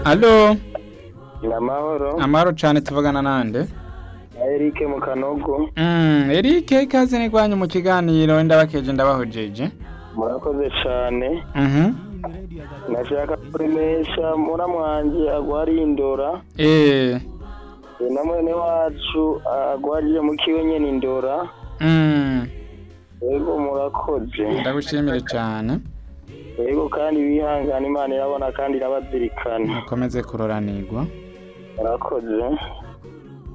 Allo, ni amahoro amahoro cane tuvugana nande? na Eric mu kanogo Mm, Eric ikaze nigwanyu mu kiganiro ndabakeje ndabahojeje. murakoze cane Mhm. nashaka kuremesha muramu wanje agwariye indora Eh. e na mwene wacu agwariye mu kiwe nyene indora Mm. yego murakoze Ndagushimire cane. yego kandi bihangana imana irabona kandi irabazirikana Mukomeze kuroranirwa. murakoze